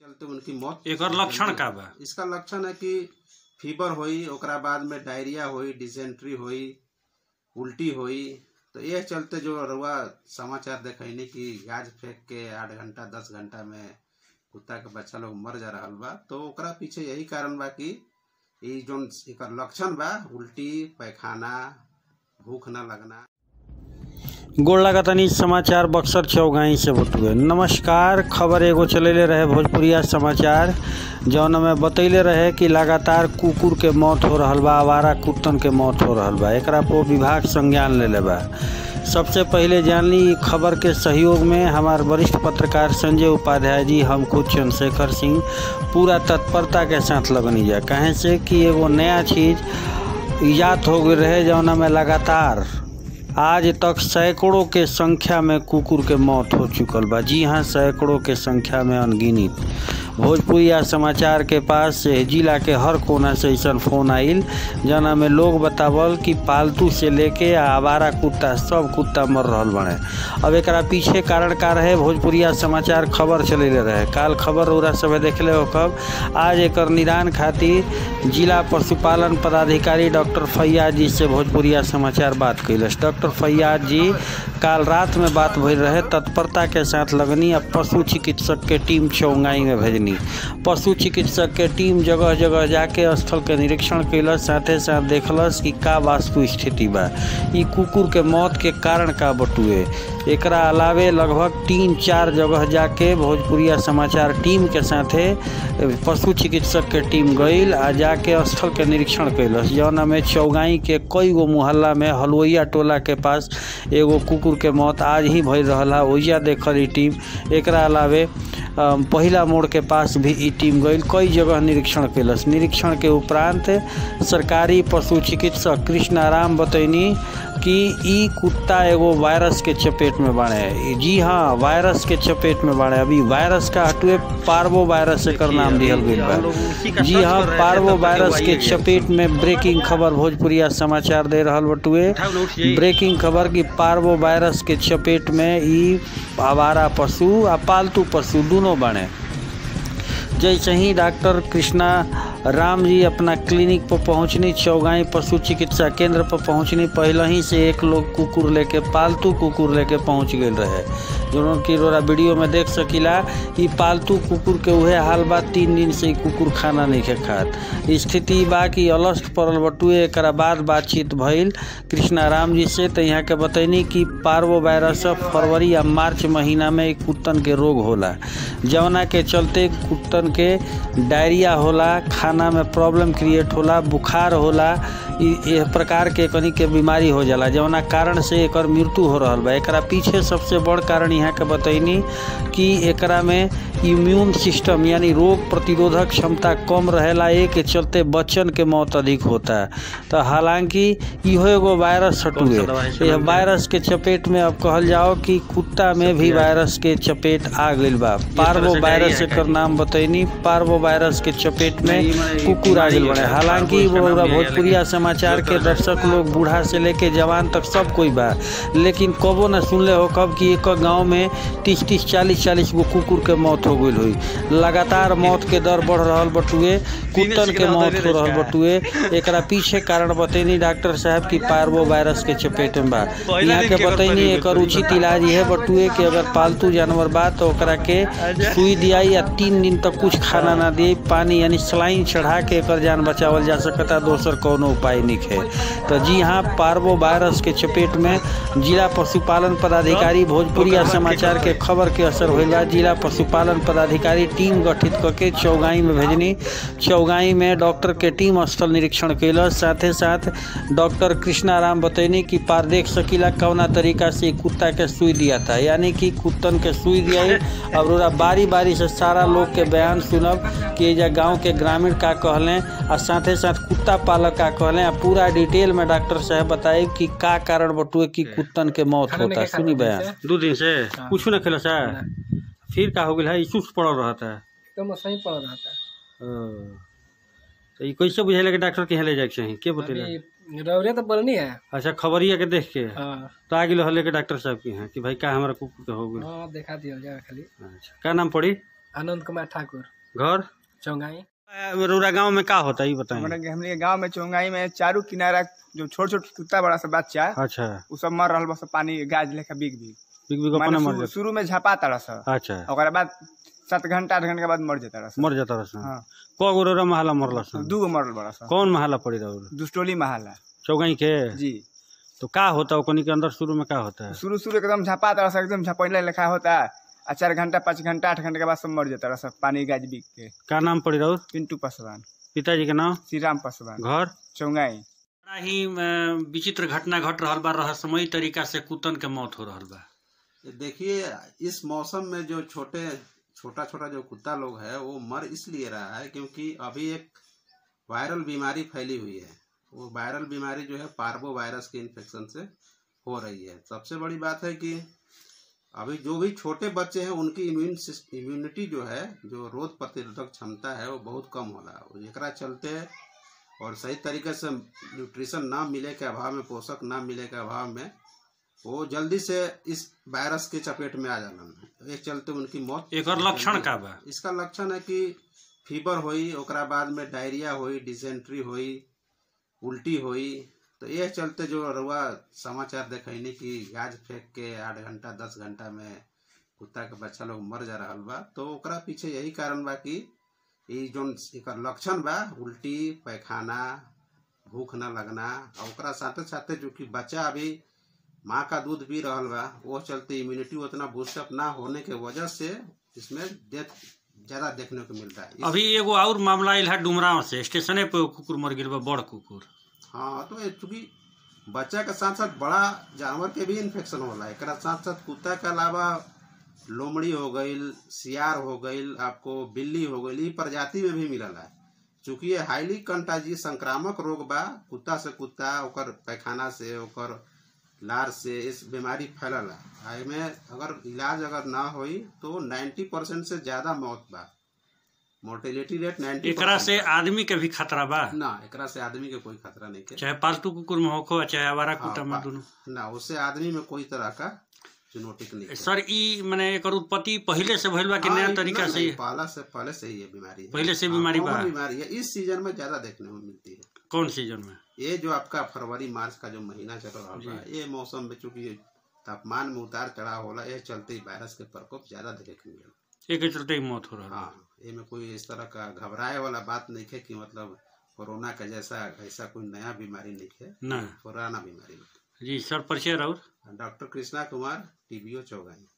चलते उनकी मौत एकर लक्षण का बा इसका लक्षण है कि फीवर होई ओकरा बाद में डायरिया होई डिसेंट्री होई उल्टी होई तो यह चलते जो रुआ समाचार देखनी कि गाज फेंक के आठ घंटा दस घंटा में कुत्ता के बच्चा लोग मर जा रहा बा तो ओकरा पीछे यही कारण बा कि ई जोन एकर लक्षण बा उल्टी पैखाना भूख न लगना गोड़ लागतानी समाचार बक्सर चौगाई से बटुए नमस्कार खबर एगो चलेले रहे भोजपुरिया समाचार जौन में बतैले रहे कि लगातार कुकुर के मौत हो रहल बा आवारा कुत्तन के मौत हो रहल बा एकरा पर विभाग संज्ञान लेले बा सबसे पहले जान ली ई खबर के सहयोग में हमार वरिष्ठ पत्रकार संजय उपाध्याय जी हम खुद चंद्रशेखर सिंह पूरा तत्परता के साथ लगनी जा कहें से कि एगो नया चीज ईजाद हो गई रहे जौना में लगातार आज तक सैकड़ों के संख्या में कुकुर के मौत हो चुकल बा जी हाँ सैकड़ों के संख्या में अनगिनित भोजपुरिया समाचार के पास से जिला के हर कोना से ऐसा फोन आइल जना में लोग बतावल कि पालतू से लेके आ आवारा कुत्ता सब कुत्ता मर रहल बने अब एकरा पीछे कारण का रहे भोजपुरिया समाचार खबर चलेले रहे काल खबर उरा सब देखले हो कब आज एकर निदान खातिर जिला पशुपालन पदाधिकारी डॉक्टर फैयाज जी से भोजपुरिया समाचार बात कैलस डॉक्टर फैयाज जी काल रात में बात भइल रहे तत्परता के साथ लगनी आ पशु चिकित्सक के टीम चौंगाई में भेजनी पशु चिकित्सक के टीम जगह जगह जाके स्थल के निरीक्षण कैलस साथे साथ देखलस कि का वास्तु स्थिति बा ई कुकुर के मौत के कारण का बटुए एकरा अलावे लगभग तीन चार जगह जाके भोजपुरिया समाचार टीम के साथे पशु चिकित्सक के टीम गईल आ जाके स्थल के निरीक्षण कैलस जौना में चौगाई के कई गो मुहल्ला में हलवैया टोला के पास एगो कुकुर के मौत आज ही भइल रहल हा ओइजा देखल ई टीम एकरा अलावे अम, पहिला मोड़ के पास भी ई टीम गईल कई जगह निरीक्षण कैलस निरीक्षण के उपरांत सरकारी पशु चिकित्सक कृष्णाराम बतैनी कि ई कुत्ता एगो वायरस के चपेट में बाड़े जी हाँ वायरस के चपेट में बाड़े अभी वायरस का हटुए पार्वो वायरस एकर नाम दिहल गईल बा जी हाँ पार्वो वायरस के चपेट में ब्रेकिंग खबर भोजपुरिया समाचार दे रहल बटुए ब्रेकिंग खबर की पार्वो वायरस के चपेट में ई आवारा पशु आ पालतू पशु दोनों बने जैसे ही डॉक्टर कृष्णा राम जी अपना क्लिनिक पर पहुंचनी चौगाई पशु चिकित्सा केंद्र पर पहुंचनी पहले ही से एक लोग कुकुर लेके पालतू कुकुर लेके पहुंच गए रहे जो कि रोरा वीडियो में देख सकीला ई पालतू कुकुर के उहे हाल बा तीन दिन से ई कुकुर खाना नहीं के खात स्थिति बा कि अलस्ट पड़ल बटुए एकरा बाद बातचीत भइल कृष्णा राम जी से तो यहाँ के बतैनी कि पार्वो वायरस फरवरी या मार्च महीना में ई कुत्तन के रोग होला जवना के चलते कुत्तन के डायरिया होला खाना में प्रॉब्लम क्रिएट होला बुखार होला इ एह प्रकार के कनी के बीमारी हो जाला जवना कारण से एकर मृत्यु हो रहल बा एकरा पीछे सबसे बड़ कारण यहाँ के बतैनी कि एकरा में इम्यून सिस्टम यानी रोग प्रतिरोधक क्षमता कम रहेला ए के चलते बच्चन के मौत अधिक होता है तो हालांकि इहो एगो वायरस हटुए यह वायरस के चपेट में अब कहल जाओ कि कुत्ता में भी वायरस के चपेट आ गईल बा पार्वो वायरस एकर नाम बतैनी पार्वो वायरस के चपेट में कुकुर आ गईल बड़े हालांकि वो पूरा भोजपुरिया समाचार के दर्शक लोग बूढ़ा से लेके जवान तक सब कोई बा लेकिन कबो न सुनले हो कब कि एक गांव में तीस तीस चालीस चालीस गो कुकुर के मौत हो गई हुई लगातार मौत के दर बढ़ रहल बटुए कुत्तन के मौत हो रहल बटुए एकरा पीछे कारण बतैनी डॉक्टर साहब की पार्वो वायरस के चपेट में बा यहाँ के बतैनी एकर उचित इलाज यह बटुए कि अगर पालतू जानवर बा तो ओकरा के सुई दियाई या तीन दिन तक कुछ खाना ना दिए पानी यानी सलाइन चढ़ा के एकर जान बचावल जा सकता दोसर कोनो उपाय नहीं है तो जी हाँ पार्वो वायरस के चपेट में जिला पशुपालन पदाधिकारी भोजपुरिया समाचार के खबर के असर होइल बा जिला पशुपालन पदाधिकारी टीम गठित करके चौगाई में भेजनी चौगाई में डॉक्टर के टीम स्थल निरीक्षण कैलस साथे साथ डॉक्टर कृष्णाराम बतैनी कि पार देख सकीला कौना तरीका से कुत्ता के सुई दिया था यानी कि कुत्तन के सुई दिया अब रोरा बारी बारी से सारा लोग के बयान सुनब कि एजा गांव के ग्रामीण का कहलें और साथे साथ कुत्ता पालक का कहलें आ पूरा डिटेल में डॉक्टर साहब बताए कि का कारण बटुए कि कुत्तन के मौत होता है सुनी बयान दो दिन से कुछ न खेला सा फिर का हो गया है सुस्त पड़ल रहता है एकदम सही पड़ रहा था तो ये कैसे बुझाइला कि डॉक्टर के यहाँ ले जाए के चाही के बतेला अभी रौरे तो बोलनी है अच्छा खबरिया के देख के हाँ तो आ गेलो हले के डॉक्टर साहब के यहाँ कि भाई का हमारा कुकुर के हो गया हाँ देखा दिया जाए खाली अच्छा का नाम पड़ी आनंद कुमार ठाकुर घर चौंगाई रौरा गांव में का होता है ये बताएं हमारे हमने गांव में चौंगाई में चारू किनारा जो छोट छोट कुत्ता बड़ा सा बच्चा अच्छा उ सब मर रहल बस पानी गाज लेखा बिग बिग बिग बिग अपने माने मर शुरू- जाता शुरू में झापा तारा सा अच्छा ओकरा बाद सात घंटा आठ घंटा के बाद मर जाता रहा मर जाता रहा हाँ क गो रौरा महला मरला सन दू गो मरल बड़ा सा कौन महला पड़ी रौरा दुस्टोली महाला चौगाई के जी तो का होता है ओकनी के अंदर शुरू में का होता है शुरू शुरू एकदम झापा तारा सा एकदम झपैला लेखा होता आ चार घंटा पाँच घंटा आठ घंटा के बाद सब मर जाता रहा सब पानी गाज बिग के का नाम पड़ी रौर पिंटू पासवान पिताजी के नाम श्री राम पासवान घर चौंगाई बड़ा ही अ, विचित्र घटना घट रहल बा रहस्यमयी तरीका से कुतन के मौत हो रहल बा ये देखिए इस मौसम में जो छोटे छोटा छोटा जो कुत्ता लोग है वो मर इसलिए रहा है क्योंकि अभी एक वायरल बीमारी फैली हुई है वो वायरल बीमारी जो है पार्बो वायरस के इन्फेक्शन से हो रही है सबसे बड़ी बात है कि अभी जो भी छोटे बच्चे हैं उनकी इम्यून इम्यूनिटी जो है जो रोग प्रतिरोधक क्षमता है वो बहुत कम होला एकरा चलते और सही तरीके से न्यूट्रिशन ना मिले के अभाव में पोषक ना मिले के अभाव में वो जल्दी से इस वायरस के चपेट में आ जालन तो एक चलते उनकी मौत एकर लक्षण का बा इसका लक्षण है कि फीवर होई ओकरा बाद में डायरिया होई डिसेंट्री होई उल्टी होई तो ये चलते जो रुआ समाचार देखनी कि गाज फेंक के आठ घंटा दस घंटा में कुत्ता के बच्चा लोग मर जा रहा बा तो ओकरा पीछे यही कारण बा कि ई जोन एकर लक्षण बा उल्टी पैखाना भूख न लगना और ओकरा साथे साथे जो कि बच्चा अभी माँ का दूध पी रहल बा वो चलते इम्यूनिटी उतना बूस्टअप ना होने के वजह से इसमें डेथ ज्यादा देखने को मिलता है इस- अभी एगो और मामला आयल है डुमराव से स्टेशने पे वो कुकुर मर गिर बा बड़ कुकुर हाँ तो ये चूंकि बच्चा के साथ साथ बड़ा जानवर के भी इन्फेक्शन होला एकरा साथ साथ कुत्ता के अलावा लोमड़ी हो गईल सियार हो गईल आपको बिल्ली हो गईल ई प्रजाति में भी मिलल है चूंकि ये हाईली कंटाजी संक्रामक रोग बा कुत्ता से कुत्ता ओकर पैखाना से ओकर लार से इस बीमारी फैलल है एमे अगर इलाज अगर ना होई तो 90 परसेंट से ज्यादा मौत बा मोर्टेलिटी रेट 90 एकरा से आदमी के भी खतरा बा ना एकरा से आदमी के कोई खतरा नहीं के चाहे पालतू कुकुर में होखो चाहे आवारा हाँ, कुत्ता में बा- दोनों ना उससे आदमी में कोई तरह का चुनौती नहीं है। सर ई माने एकर उत्पत्ति पहिले से भइल बा कि हाँ, नया नहीं, तरीका नहीं, से नहीं, पहला से पहले से ही ये बीमारी है पहले से हाँ, बीमारी common बा। बीमारी है इस सीजन में ज्यादा देखने को मिलती है कौन सीजन में ये जो आपका फरवरी मार्च का जो महीना चल रहा है ये मौसम में चूंकि तापमान में उतार चढ़ाव होला ये चलते ही वायरस के प्रकोप ज्यादा देखे के मिलेला एक के चलते ही मौत हो रहा हाँ ये में कोई इस तरह का घबराए वाला बात नहीं है कि मतलब कोरोना का जैसा ऐसा कोई नया बीमारी नहीं है ना पुराना बीमारी है जी सर परिचय राउर डॉक्टर कृष्णा कुमार टीबीओ चौगाई